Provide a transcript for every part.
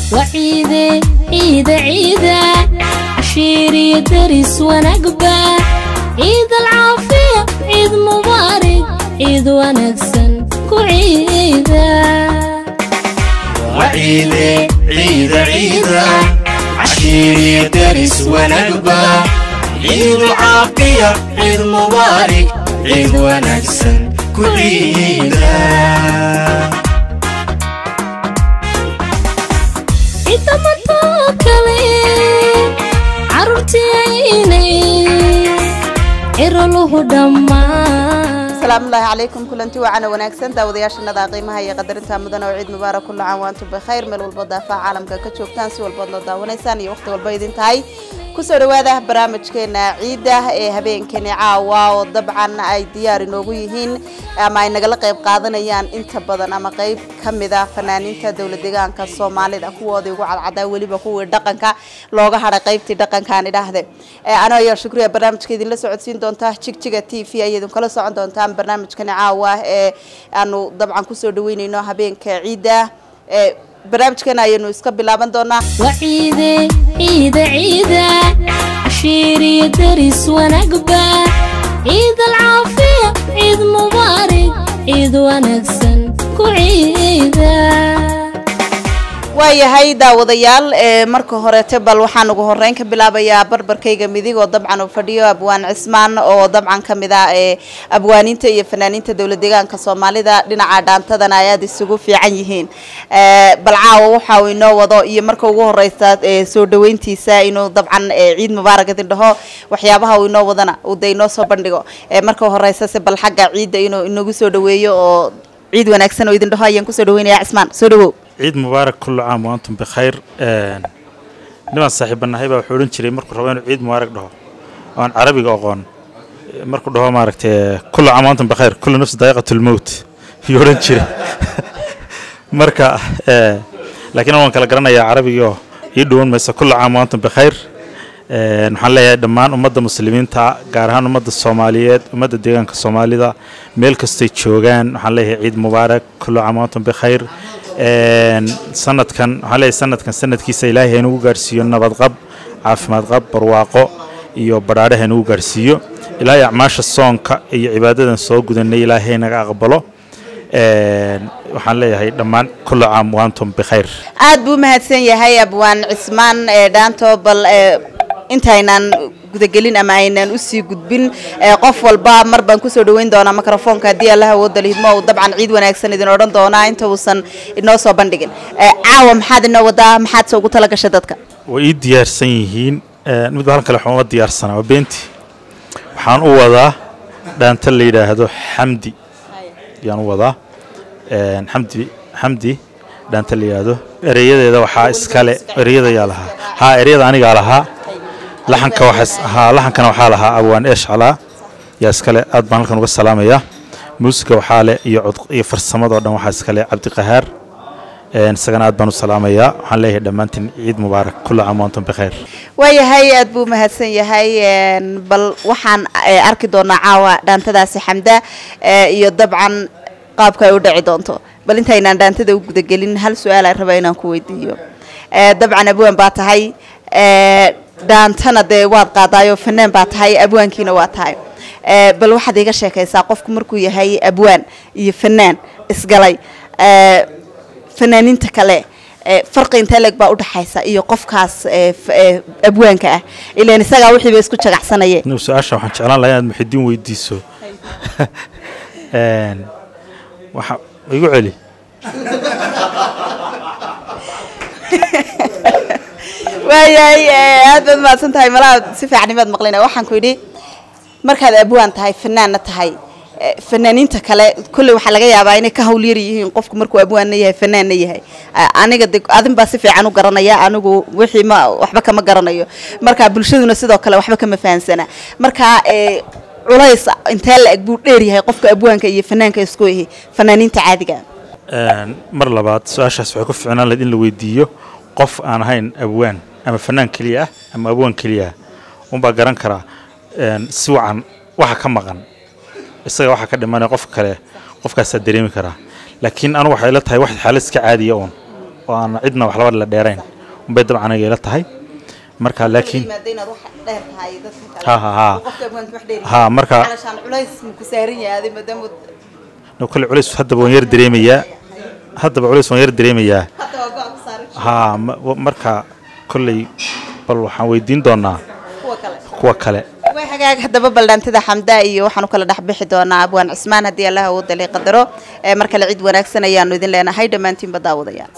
وعيدة عيدة عيدة عشير يدرس ونقبة عيد العافية عيد مبارك عيد ونكسن كعيدة وعيدة عيدة عيدة عشيري درس ونقبة عيد العافية عيد مبارك عيد ونكسن كل عيدة عيد متوكلي عرفتي عيني عرله دمان asalaamu ullaahi calaykum kulanti waacana wanaagsan daawadayaashanada qiimaha iyo qadarinta mudan oo ciid mubaarak kullu caam waantum bikhayr meel walbo daafaha caalamka ka joogtaan si walbood noo daawanaysaan iyo waqti walba idin tahay kusoo dhawaada barnaamijkeena ciidda ee habeenkani caawa oo dabcan ay diyaar inoogu yihiin ama ay nagala qayb qaadanayaan inta badan ama qayb ka mida fanaaniinta dowlad deegaanka soomaalida kuwoodii ugu cadcadaa weliba kuwii dhaqanka looga hadhay qaybtii dhaqankaan idhaahde anoo ayaa shukriya barnaamijka idinla socodsiin doonta jigjiga t v ay idinkala socon doontaan barnaamijkani caawa ee aanu dabcan kusoo dhaweyneyno habeenka ciidda ee barnaamijkeena ayaynu iska bilaaban doonaa وعيدة عيدة عيدة عشير يدرس ونقبة عيد العافية عيد مبارك عيد ونكسن كعيدة waayahay daawadayaal ee marka horeete bal waxaan ugu horeyn ka bilaabayaa barbarkayga midig oo dabcan uu fadhiyo abwaan cismaan oo dabcan ka mid ah ee abwaaniinta iyo fanaaniinta dowlad deegaanka soomaalida dhinaca dhaantadana ay aada isugu fiican yihiin bal caawa waxa uu inoo wado iyo marka ugu horeysa ee soo dhaweyntiisa inuu dabcan ciid mubaarak idin dhaho waxyaabaha uu inoo wadana uu de inoo soo bandhigo marka horeysa se bal xagga ciidda inuu inagu soo dhaweeyo oo ciid wanaagsan oo idin dhaho ayaan kusoo dhaweynaya cismaan soo dhawow ciid mubaarak kullu caam waantum bikhayr nimaan saaxiibanahay baa wuxuu odhan jiray markuu rabo inuu ciid mubaarak dhaho oo aan carabiga aqoon markuu dhaho maaragtay kullu caam waantum bikhayr kullu nafsi daa'iqatul mowt yuu odhan jiray marka laakiin waan kala garanayaa carabigii oo ii dhowan maysa kullu caam waantum bikhayr waxaan leeyahay dhammaan ummadda muslimiinta gaar ahaan ummadda soomaaliyeed ummadda deegaanka soomaalida meel kastay joogaan waxaan leeyahay ciid mubaarak kullu caam waantum bikhayr sanadkan waxaan leeyahay sanadkan sanadkiisa ilaahay haynugu gaarsiiyo nabadqab caafimaad qab barwaaqo iyo badhaadhe haynugu gaarsiiyo ilaahay acmaasha soonka iyo cibaadadan soo gudanay ilaahay naga aqbalo waxaan leeyahay dhammaan kullu caam waantum bikhayr aad buu mahadsan yahay abwaan cismaan ee dhaanto bal intaynaan gudagelin ama aynaan usii gudbin qof walba mar baan kusoo dhaweyn doonaa microfoonka haddii allaha awooda lihidmo uu dabcan ciid wanaagsan idin odhan doonaa inta uusan inoo soo bandhigin caawa maxaad inoo wadaa maxaad se ugu tala gashay dadka way ii diyaarsan yihiin mid halkan kale waxaan uga diyaarsanaa waa beentii waxaan u wadaa dhaanta la yidhaahdo xamdi ayaan u wadaa xamdi xamdi dhaanta la yidhaahdo ereyadeeda waxaa iskale ereyada yaa lahaa haa ereyada anigaa lahaa laxanka waxaa haa laxankana waxaa lahaa abwaan eesh calaa yaa iskale aad baan halkan uga salaamayaa muusiga waxaa leh iyo cod iyo farsamadoo dhan waxaa iskale cabdiqahaar isagana aad baan u salaamayaa waxaan leeyahay dhammaantiin ciid mubaarak kullu caam waantum bikhayr waayahay aad buu mahadsan yahay bal waxaan arki doonaa caawa dhaantadaasi xamda iyo dabcan qaabka ay u dhici doonto bal intaynaan dhaantada u gudagelin hal su-aal aan rabaa inaan ku weydiiyo dabcan abwaan baa tahay dhaantana dee waad qaadaayoo fanaan baa tahay abwaankiina waa tahay bal waxaad iga sheekaysaa qofku markuu yahay abwaan iyo fanaan isgalay fanaaniinta kale farqi intee leeg baa udhaxaysa iyo qofkaas abwaanka ah ilan isagaa wixiiba isku jagacsanayeen inuu su-aasha waxaan jeclaan lahaa inaad muxidiin weydiiso waxa igu celi waayahay aad baad mahadsan tahay malaha si fiican imaad maqlina waxaan ku yidhi markaad abwaan tahay fanaanna tahay fanaaniinta kale kolley waxaa laga yaabaa inay ka hawlyar yihiin qofku markuu abwaanna yahay fanaanna yahay aniga de adin baa si fiican u garanaya anigu wixii ma waxba kama garanayo marka bulshaduna sidoo kale waxba kama fahansana marka culays intee la-eg buu dheer yahay qofka abwaanka iyo fanaanka isku yahi fanaaniinta caadiga mar labaad su-aashaas waxay ku ficnaan lahayd in la weydiiyo qof aan ahayn abwaan ama fanaan keliya ah ama abwaan keliya ah unbaa garan karaa si wacan waxa ka maqan isaga waxa ka dhimanaya qofka kale qofkaasaa dareemi karaa laakiin anu waxay la tahay wax xaalad iska caadiya uun oo aan cidna wax laba la dheerayn unbay dabcan aniga ila tahay marka laakiin yimaada inaad wax dheer tahay dadka kale Ha, ha, ha. qofka abwaanka wax dheer ha marka calashaan culays ma ku saaran yahay adi maadaama no kale culays haddaba waan yar dareemayaa haddaba culays waan yar dareemayaa hadda waa go-a ku saaran ha ma- wa- marka kolley bal waxaan weydiin doonaa kuwa kale kuwa kale way hagaag haddaba baldhaantida xamda iyo waxaanu kala dhex bixi doonaa abwaan cismaan haddii allaha uu dalay qadaro ee mar kale cid wanaagsan ayaanu idin leenahay dhammaantiinba daawadayaan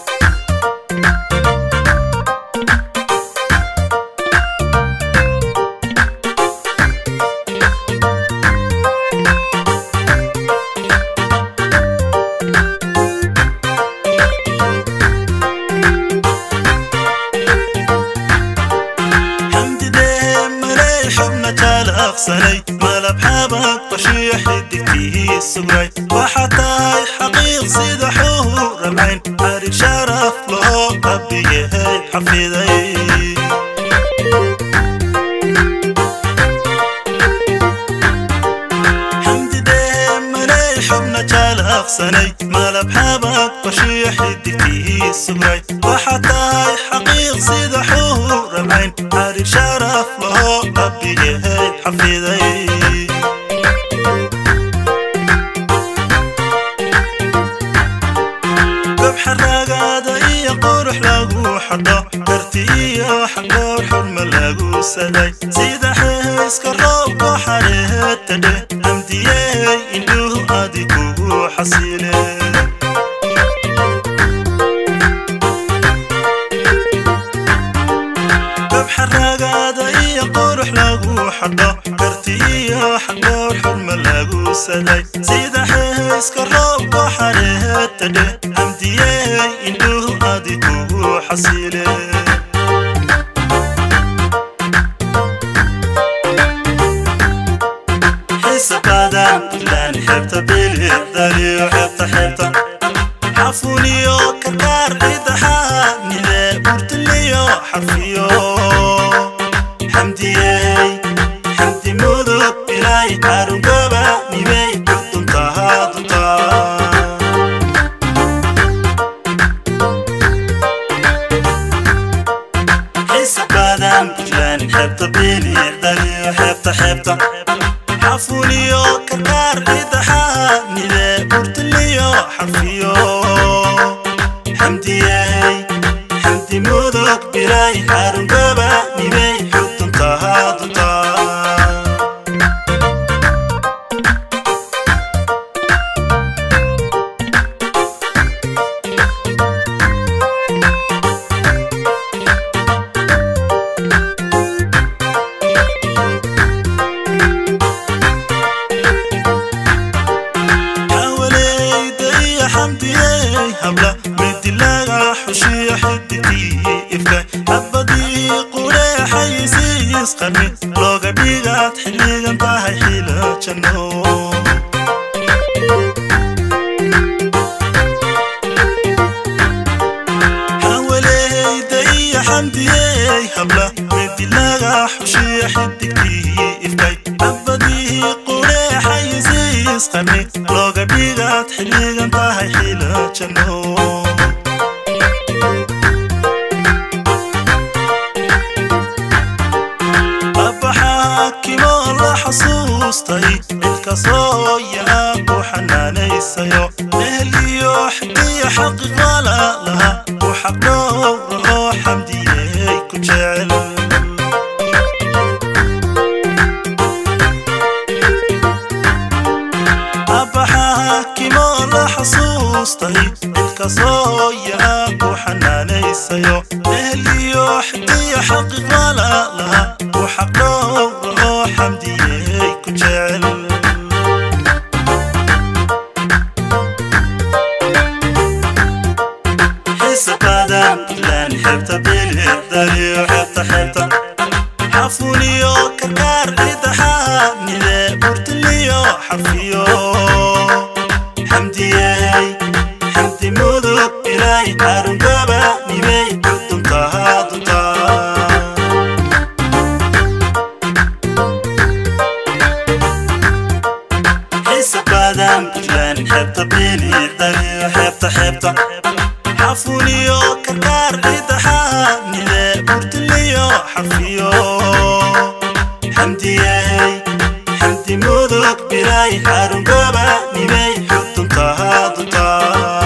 حمد ده ملاي حبنا تال أغسلي ملب حابك بشيح الدكتيه سقري وحتى حقيق سيد حور العين عارف شرف له ربي هي حفيظي حمد ده ملاي حبنا تال أغسلي ملب حابك بشيح الدكتيه سقري وحتى حقيق سيد حور العين عارف شرف له ربي هي حفيظي ذبح الرقادة إيا قرح لاقو حدا كرتي إيا حقا حرم لاقو سداي سيدا حيس كروب وحريه تدي أمدي إندوه آدي كوبو حسيلي ذبح الرقادة إيا قرح لاقو حدا كرتي إيا حقا حرم لاقو سداي سيدا حيس كروب وحريه تدي أمدي إندوه آدي كوبو حسيلي حسب قدم لان حبت بيلي داري وحبت حبت عفوني كتار إذا حاني لا قلت لي حرفيو حمدي حمدي مذوب بلاي عارون قبا نيمي كنتم تهادتا حس بادم بجلان حبت بيني داري وحبت حبت عفوني كتار إذا حاني لا قلت لي حرفيو حمدي حمدي مذوب بلاي عارون قبا نيمي كنتم تهادتا حوالي يا حمدي هبلة مدي لها حشي حدتي إفكا أبدي قولي حيسيس قرني لوغا بيغات حلي انتهى حيلة جنو حوالي يا حمدي هبلة مدي لها حشي حدتي إفكا أبدي قولي حيسيس قرني لوغا بيغات حلي انتهى حيلة جنو أبا حاكم الله حصوصتي الكسو يا أبو حناني سيو أهلي يحدي حق غلا لها وحق روح حمدي كجعل أبا حاكم الله حصوصتي الكسو يا أبو حناني سيو أهلي يحدي حق غلا لها وحق روح حمدي كجعل حس قدم لان حبت بيلي داري وحبت حبت عفوني كتار إذا حاني لا قلت لي حرفيو حمدي حمدي مذوب إلهي عارون قبا نيمي كنتم تهادتا حس قدم لان حبت بيلي داري وحبت حبت عفوني xarfiyo xamdiyey xamdi mudug bilay xarungoba nimay xuduntaha duntaa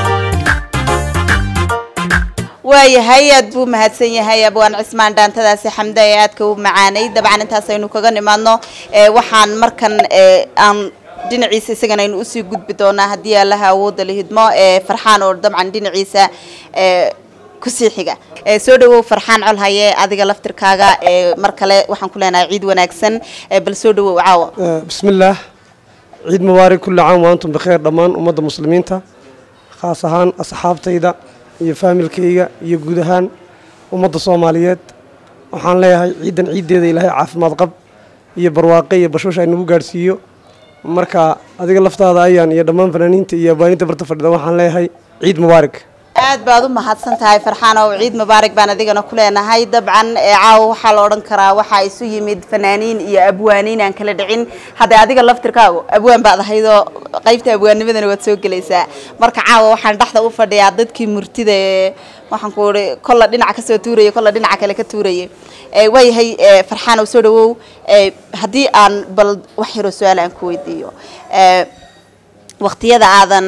waayahay aad buu mahadsan yahay abwaan cismaan dhaantadaasi xamda ee aadka u macaanay dabcan intaas aynu kaga nimaadno ee waxaan markan ee aan dhinaciisa isagana aynu usii gudbi doonaa haddii allaha awoodda la hidmo ee farxaan oo dabcan dhinaciisa ee kusii xiga ee soo dhawow farxaan colhaye adiga laftirkaaga ee mar kale waxaan ku leenahay ciid wanaagsan ee bal soo dhawow caawa بسم الله ciid mubaarak kulli caam wa antum bikheer dhammaan ummadda muslimiinta khaas ahaan asxaabtayda iyo faamilkayga iyo guud ahaan ummadda soomaaliyeed waxaan leeyahay ciidan ciiddeeda ilaahay caafimaad qab iyo barwaaqe iyo bashbash ay nagu gaadhsiiyo marka adiga laftaada ayaan iyo dhammaan fanaaniinta iyo abwaaninta barta fadhida waxaan leeyahay ciid mubaarak aad baad u mahadsan tahay farxaan oo ciid mubaarak baan adigana ku leenahay dabcan ee caawa waxaa la odhan karaa waxaa isu yimid fanaaniin iyo abwaaniin aan kala dhicin hadda adiga laftirkaagu abwaan baad ahaydoo qaybta abwaannimadana waad soo gelaysaa marka caawa waxaan dhexda u fadhiyaa dadkii murtida ee waxaan ku ihi kolla dhinaca kasoo tuuraya kolla dhinaca kale ka tuuraya ee waayahay ee farxaan oo soo dhawow ee haddii aan bal wax yaroo su-aal aan ku weydiiyo ee waqtiyada aadan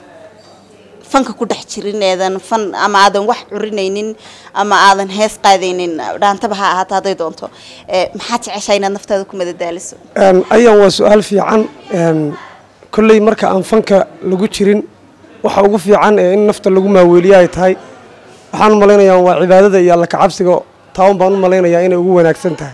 fanka ku dhex jirin eedan fan ama aadan wax curinaynin ama aadan hees qaadaynin dhaantaba ha ahaato hadday doonto ee maxaad jeceshaa inaad naftaada ku madadaaliso Een, ayaan waa su-aal fiican een, kolley marka aan fanka lagu jirin waxa ugu fiican ee in nafta lagu maaweeliyo ay tahay waxaan u malaynayaa waa cibaadada iyo alla kacabsiga taan baan u malaynayaa inay ugu wanaagsan tahay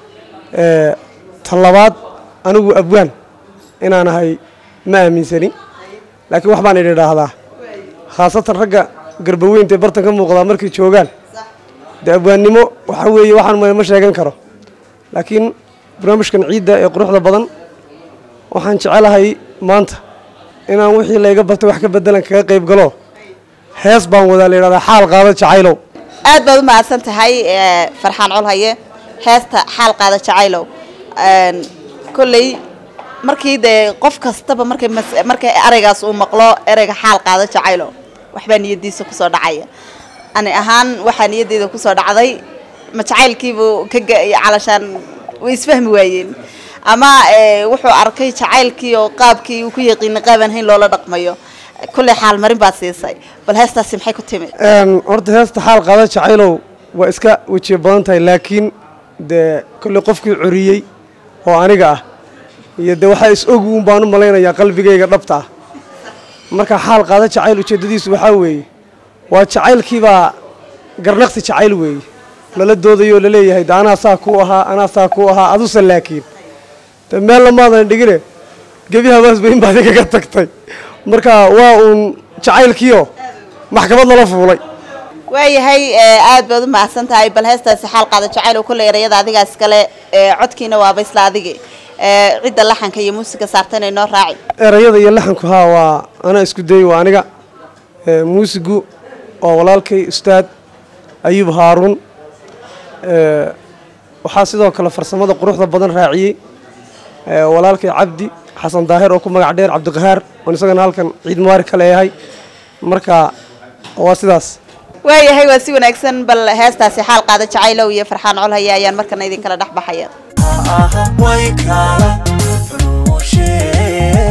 Ee, tan labaad anigu abwaan inaan ahay ma aaminsani laakiin wax baan idhi idhaahdaa khaasatan ragga garbaweynta ee bartan ka muuqdaa markay joogaan dee abwaannimo waxa weeye waxaan ma ma sheegan karo laakiin barnaamijkan ciidda ee quruxda badan waxaan jecelahay maanta inaan wixii layga bartay wax ka bedelan kaga qayb galo hees baan wadaa la yidhahdaa xaal qaado jacaylow aad baad u mahadsan tahay ee, farxaan colhaye heesta xaal qaada jacaylow Een, kolley markii dee qof kastaba markay mas- markay ereygaas uu maqlo ereyga xaal qaada jacaylow waxbaa niyadiisa kusoo dhacaya ani ahaan waxaa niyadeyda kusoo dhacday ma jacaylkiibuu ka ga- calashaan way isfahmi waayeen ama ee, wuxuu arkay jacaylkii oo qaabkii uu ku yaqiinay qaabaan hayn loola dhaqmayo kolley xaal marin baad siisay bal heestaasi maxay ku timid Een, horta heesta xaal qaado jacaylow waa iska wejiye badan tahay laakiin dee kolley qofkii coriyey oo aniga ah iyo dee waxaa is ogu un baan u malaynayaa qalbigayga dhabta ah marka xaal qaado jacayl ujeeddadiisu waxaa weeye waa jacaylkiibaa garnaqsi jacayl weeye lala doodayo oo laleeyahay de anaa saa kuu ahaa anaa saa kuu ahaa aduse laakiin de meel lamaadan dhigine gebi habaasba in baad igaga tagtay marka waa uun jacaylkiio maxkamad lala fuulay waayahay ee, aad baad u mahadsan tahay bal heestaasi xaal qaada jacayl oo kolley erayada adigaas kale ee, codkiina waaba isla adigi ee, cidda laxanka iyo muusiga saartana inoo raaci erayada iyo laxanku haa waa anaa isku dayey waa aniga Ee, muusigu waa walaalkay ustaad ayuub haaruun Ee, waxaa sidoo kale farsamada quruxda badan raaciyey ee, walaalkay cabdi xasan daahir oo ku magac dheer cabdiqahaar oon isagana halkan ciid mubaarak ka leeyahay marka waa sidaas waayahay waa si wanaagsan bal heestaasi xaal qaada jacaylow iyo farxaan colhaya ayaan markana idinkala dhex baxaya way kala furuushee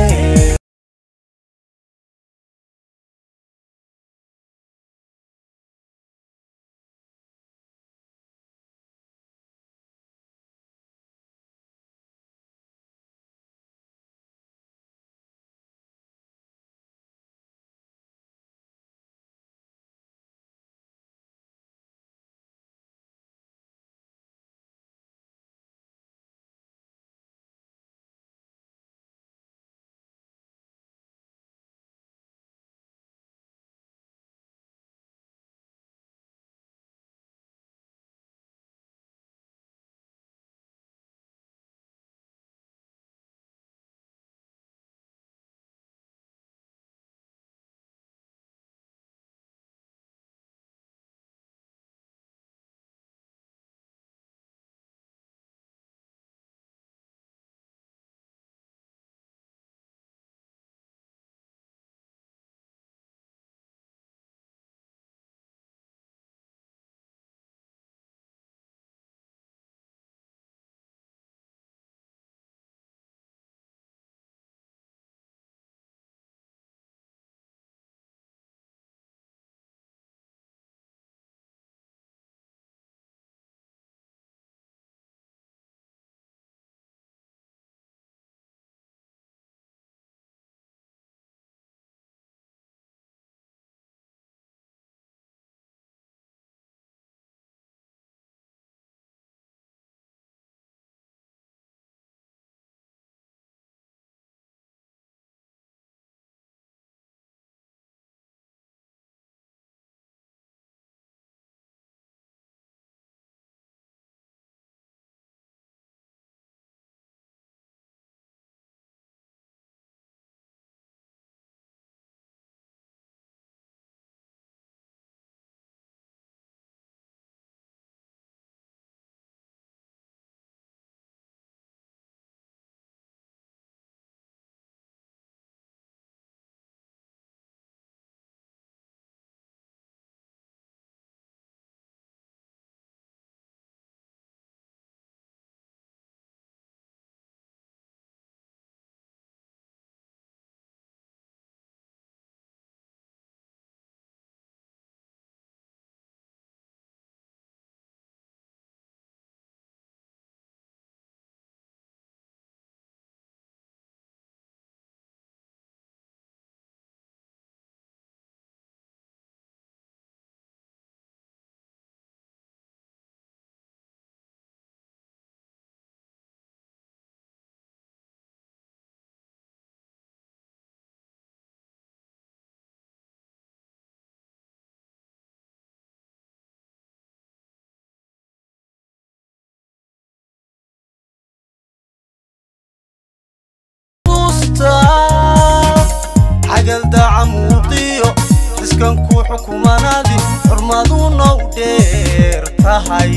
daca muuqiyo iskan ku xukumanaadi xurmaduna u dheer tahay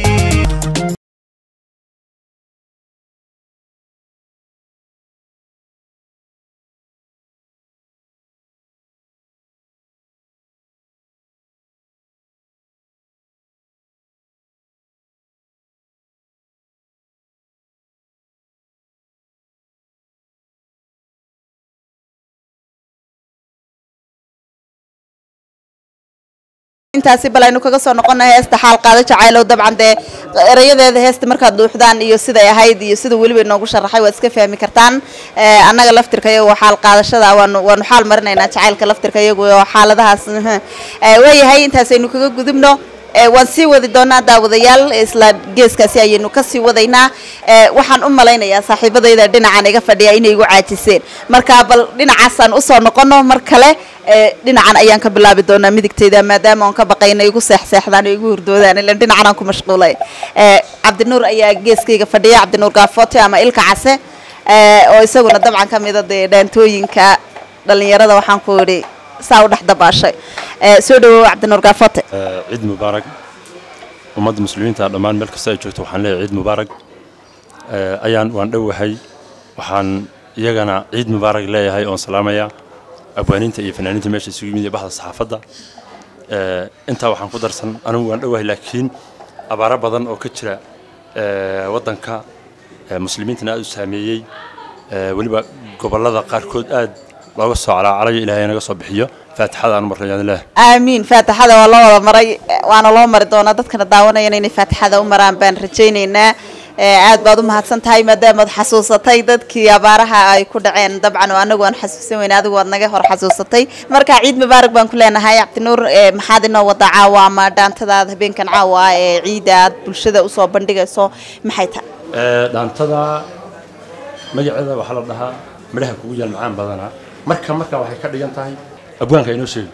intaasi bal aynu kaga soo noqona heesta xaal qaado jacaylow dabcan dee erayadeeda heesta markaad duuxdaan iyo siday ahayd iyo sida weliba inoogu sharaxay waad iska fahmi kartaan Eh, annaga laftirka iyagu xaal qaadashada waanu waanu xaal marinaynaa jacaylka laftirka iyagu oo xaaladahaas Eh, waayahay intaas aynu kaga gudubno Eh, waan sii wadi doonaa daawadayaal isla geeskaasi ayaynu kasii wadaynaa Eh, waxaan u malaynayaa saaxiibadayda dhinacan iga fadhiya inay igu caajiseen marka bal dhinacaasaan usoo noqono mar kale Eh, dhinacan ayaan ka bilaabi doonaa midigtayda maadaama aan ka baqayna igu seexseexdaan oo igu hurdoodaan ilan dhinacan aan ku mashquulay Eh, cabdinuur ayaa geeskayga fadhiya cabdinuur gaafote ama ilka case Eh, oo isaguna dabcan ka mida dee dhaantooyinka dhalinyarada waxaan ku idhi saa u dhex dabaashay Eh, soo dhawow cabdinuur gaafote ciid mubaarak ummadda muslimiinta dhammaan meel kasta ay joogto waxaan leeyahay ciid mubaarak Eh, ayaan waan dhowahay waxaan iyagana ciid mubaarak leeyahay oon salaamaya abwaaniinta iyo fanaaniinta meesha isugu yimid iyo baxda saxaafadda Eh, intaa waxaan ku darsan anigu waan dhowahay laakiin abaaro badan oo ka jira eh, waddanka eh, muslimiintana aad u saameeyey Eh, weliba gobollada qaarkood aad looga soo calaacalayo ilaahay naga soo bixiyo faatixada aan marnayaan leeyahay aamiin faatixada waa loo wada maray waana loo mari doonaa dadkana daawanayana inay faatixada u maraan baan rajaynaynaa Eh, aad baad u mahadsan tahay maadaamaad xasuusatay dadkii abaaraha ay ku dhaceen dabcan oo anagu aan xasuusan weyne adigu waad naga hor xasuusatay marka ciid mubaarak baan ku leenahay cabdinuur eh, maxaad inoo wada caawa ama dhaantadaad habeenkan caawa ah ee ciida aad bulshada usoo bandhigayso maxay tahay Ee, dhaantada magaceeda waxaa la dhahaa midhaha kugu yaal macaan badanaa marka marka waxay ka dhigan tahay abwaanka inoo sheegi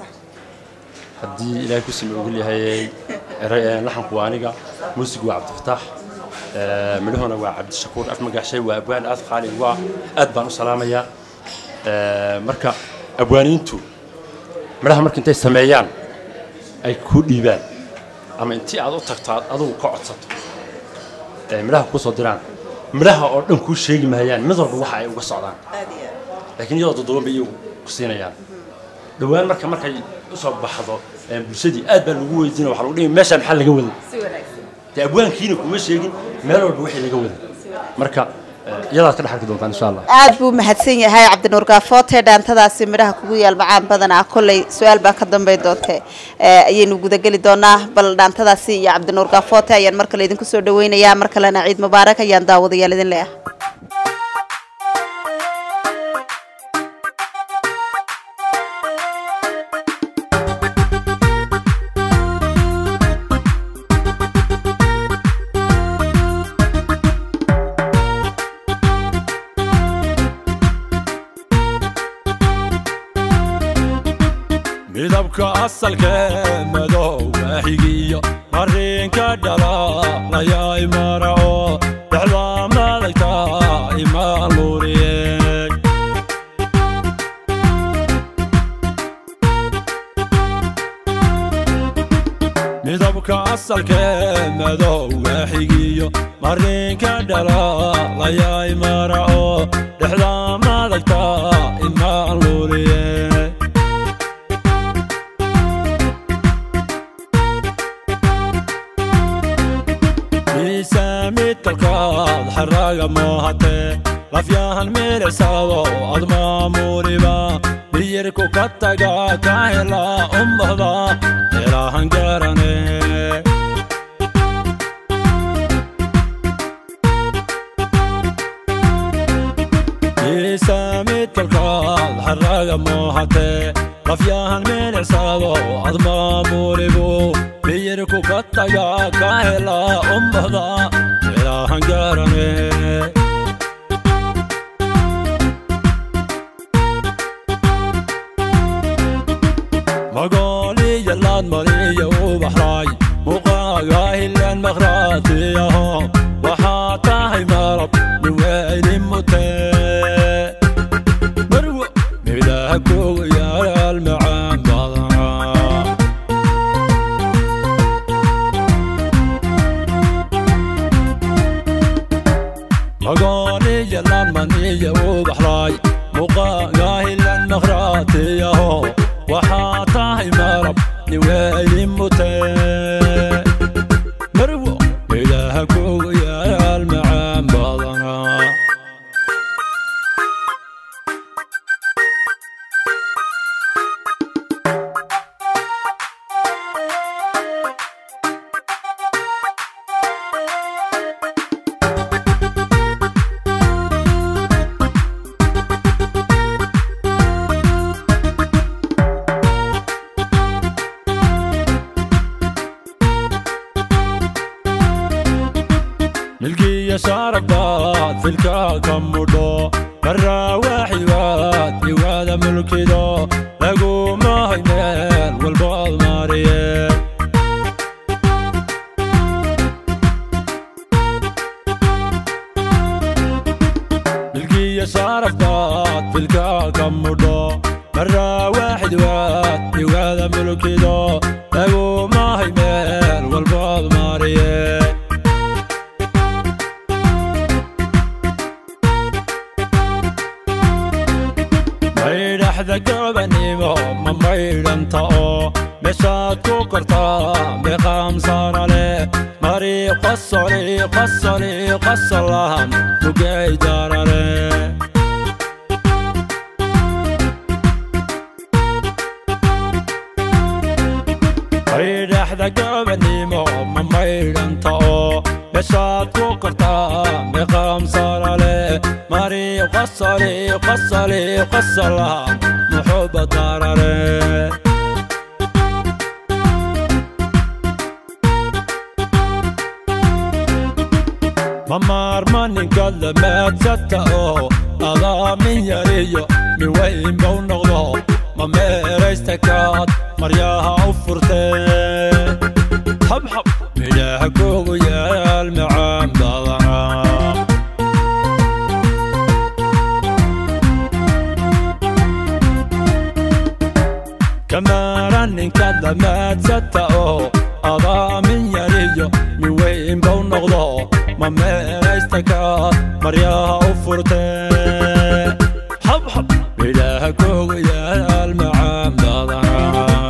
haddii ilaahay ku simi ogol yahay ere- ee, laxanku waa aniga muusigu waa cabdifataax ee, midhahuna waa cabdishakuur afmagaxshay waa abwaan aad qaali waa aad baan u salaamayaa Ee, marka abwaaniintu midhaha marka intay sameeyaan ay ku dhiibaan ama intii aad u tagto aad adugu ka codsato ee midhaha kuu soo diraan midhaha oo dhan kuu sheegi mahayaan mid walba waxa ay uga socdaan laakiin iyadoo doddoban bay iyagu ku siinayaan dhowaan marka markay usoo baxdo ee bulshadii aad baa lagu weydiina waxaa lagu dhihi meeshaan maxaa laga waday dee abwaankiina kuma sheegin meel walba wixii laga waday marka ee, iyadaad ka dhex arki doontaan insha allah aad buu mahadsan yahay cabdinuur gaafote dhaantadaasi midhaha kugu yaal macaan badan ah kolley su-aal baa ka dambeyn doonte Eh, ayaynu gudageli doonaa bal dhaantadaasi iyo cabdinuur gaafote ayaan mar kale idinku soo dhaweynayaa mar kalena ciid mubaarak ayaan daawadayaal idin leeyahay midabka asalkee madowga xigiyo marinka dhalalaya imaraco dhexda madagta imaan luuriyeen midabka asalkee madowga xigiyo marinka dhalalaya imaraco dhexda madagta imaan luuriyeen miisaamid kalkaad xaraaga moohatee lafyahan milicsado ad maamuriba biyirku ka taga ka hela umbahda ilaahan garane miisaamid kalkaad xaraaga moohatee lafyahan milicsado ad maamuribu biyirku ka taga ka hela umbahda ilaahan garane magooliya laad mariya u baxraay muqaaga hilan makhraatiyaho waxaa tahay marab niweyni mutee marwo midaha kugu iyo ubaxlaay muqaagaahilan maqhraatiyaho waxaa tahay marab niweeli mutee marwo ilaaha kugu yaal macaan badanaa milkiya shaarabaad filkaa ka mudho marrawaaxiwaad iwaada mulkido lagumahay meel walbood mariye milkiya shaarabaad filkaa ka mudho marrawaaxidwaad iwaada mulkido lagumahay meel walbood mariye maydhaxda gobanimo ma maydhanta oo meeshaad ku kortaa meeqaam saara leh mari qosoli qosoli qosolahan mugay darare maydhaxda gobanimo ma maydhanta oo meeshaad ku kortaa meeqaam saara leh mari qosoli qosoli qosolahan muxuba darare mamaarma ninka lamaadsata oo adaa min yariyo min weyn bau noqdo ma meeraysta kaad maryaha u furtee habxab midhaha kugu yaal macaan badanaa kamaara ninka damaadsata oo adaa min yariyo min weyn bau noqdo ma meeraysta kaad maryaha u furtee habxab midhaha kugu yaal macaan badanaa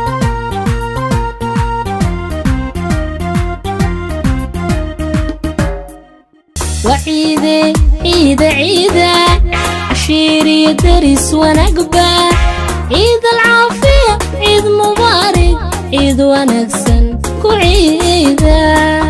وعيدة عيدة عيدة عشيري درس ونقبة عيد العافية عيد مبارك عيد ونكسن كعيدة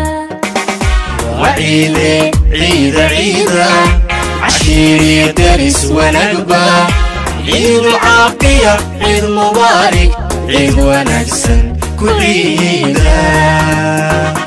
وعيدة عيدة عيدة عشيري درس ونقبة عيد العافية عيد مبارك عيد ونكسن كل عيدة